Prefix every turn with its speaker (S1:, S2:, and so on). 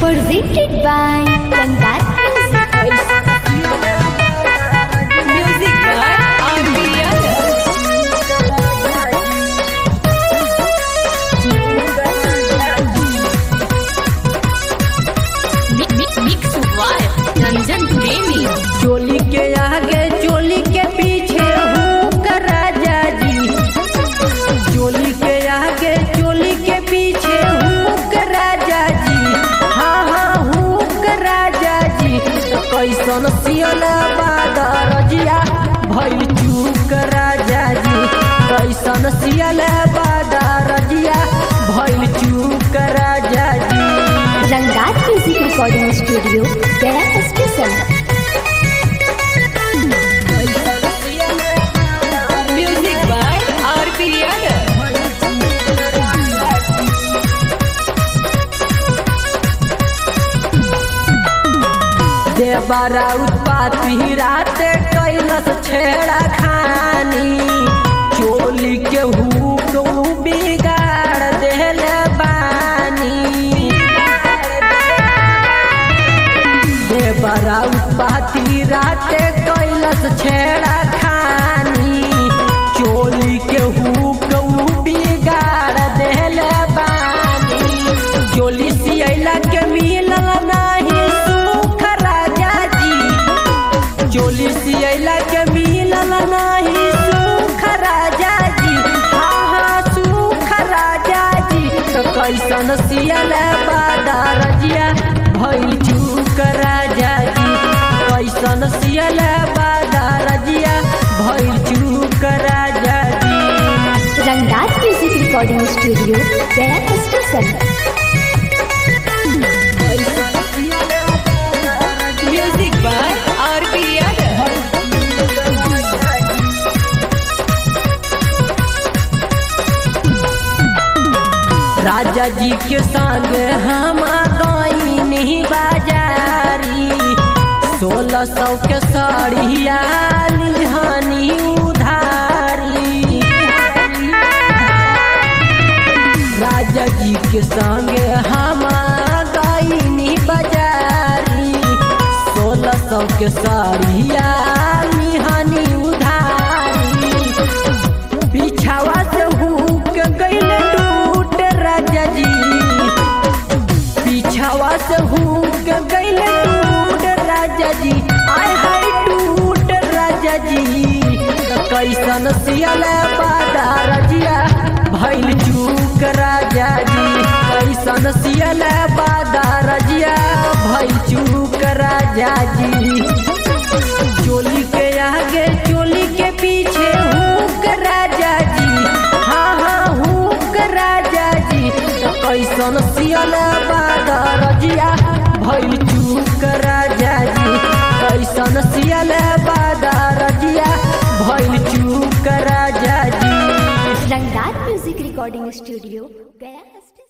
S1: Presented by Kandat Music.
S2: Music by R.B. Yadav. Mi- mi- Mix by Ranjan Premi.
S3: चोली के आगे चोली के पीछे हुक राजा जी चोली के आगे चोली के पीछे हुक राजा जी हाँ हाँ हुक राजा जी तो कैसन सियल बादरजिया भइल चूक राजा जी कैसन सियल बादरजिया भइल चूक राजा जी
S1: Rangat Music Recording Studio, Gaya Station.
S2: Music by R.B. Yadav.
S3: देवरा उत्पाती राते कैलस छेड़ा खानी चोली के हुक उ बिगाड़ देले बानी देवरा उत्पाती राते कैलस छेड़ा खानी चोली के हुक उ बिगाड़ देले बानी चोली सियला के मिलल नाही सुख राजा जी चोली सियला के मिलल नाही सुख राजा जी हाँ हाँ सुख राजा जी तो कैसन सियल बादरजिया भइल चूक राजा जी कैसन सियल बादरजिया भइल चूक राजा जी
S1: Rangat Music Recording Studio, Gaya Station.
S2: Music by R.B. Yadav.
S3: राजा जी के संग हम गई नहीं बाजारी सोलह सौ के साड़िया लिहानी उधारी राजा जी के संग हम गई नहीं बाजारी सोलह सौ के साड़िया लिहानी उधारी बिछावा से हुक गइल टूट राजा जी बिछावा से हुक गइल टूट राजा जी आय हाय टूट राजा जी तो कैसन सियल बादा रजिया भइल चूक राजा जी कैसन सियल बादा रजिया भइल चूक राजा जी चोली के आगे चोली के पीछे हुक राजा जी हाँ हाँ हुक राजा जी तो कैसन सियल बादरजिया भइल चूक राजा जी कैसन सियल बादरजिया भइल चूक राजा जी
S1: Rangat Music Recording Studio, Gaya Station.